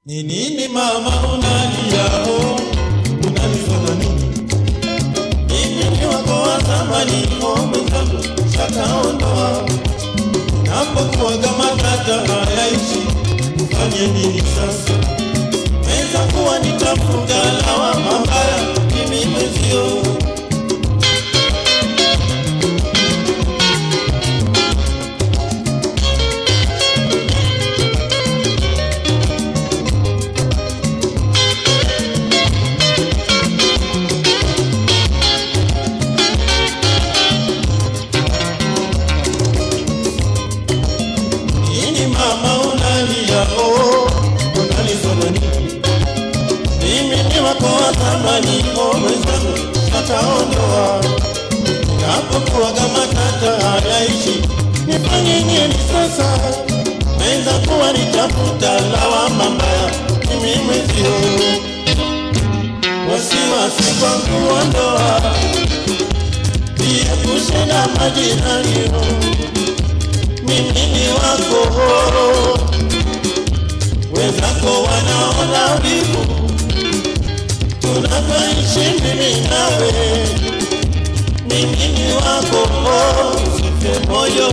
Ni nini mama unaliao? Unalizwa na nini? Mimi ni wako wa zamani, o mwenzangu, shataondoa. Napokuwaga matata hayaishi, ufanye nini sasa? Weza kuwa nitafunga lawama mbaya, mimi mwezio. Nini mama unalia oh, unalizwa na nini? Mimi ni wako wa zamani oh, mwenzangu ataondoa. Napokuwaga matata hayaishi, nifanye nini sasa? Naweza kuwa nitafuta lawama mbaya, mimi mwezio. Wasiwasi kwangu ondoa, jiepushe na majirani oh mimi ni wako, wenzako wanaona wivu, tunavyoishi mimi nawe. Mimi ni wako, usife moyo,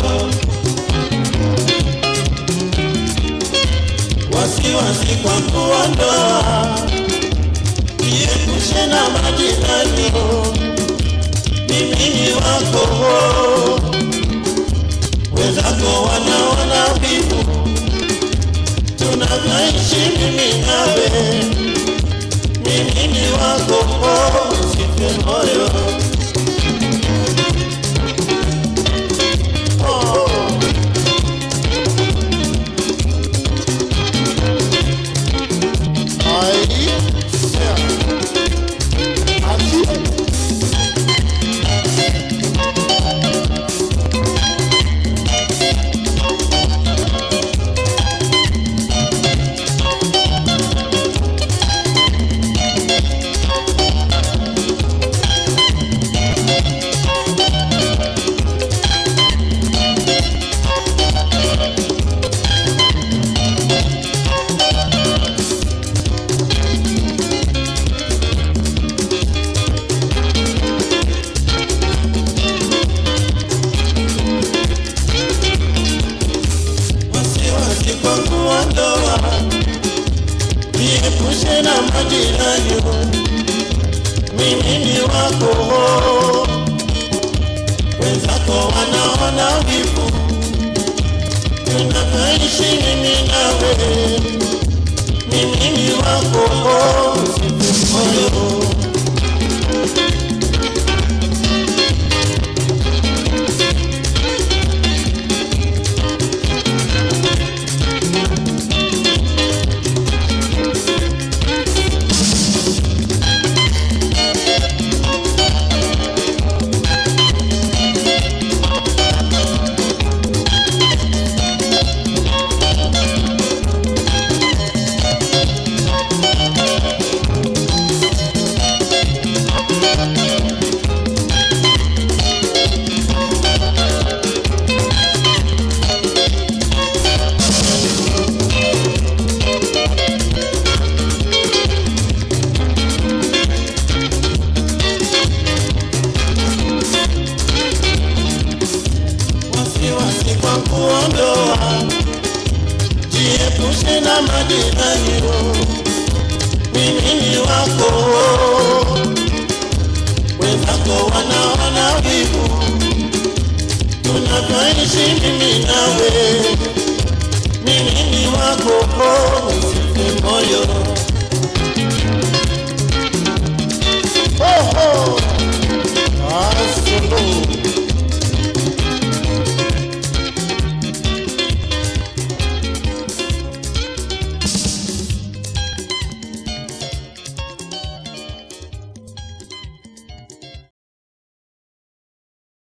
wasiwasi kwa kuondoa, jiepushe na majirani. Mimi ni wako wenzako wanaona wivu, tunavyoishi mimi nawe. Mimi ni wako, usife moyo. Oh. Ai, yeah. Ati, wasiwasi kwa kuondoa, jiepushe na majirani. Mimi ni wako, wenzako wanaona wivu, tunavyoishi mimi nawe. Mimi ni wako, usife moyo. wasiwasi kwa kuondoa, jiepushe na majirani. Mimi ni wako, wenzako wanaona wivu, tunavyoishi mimi nawe. Mimi ni wako, usife moyo.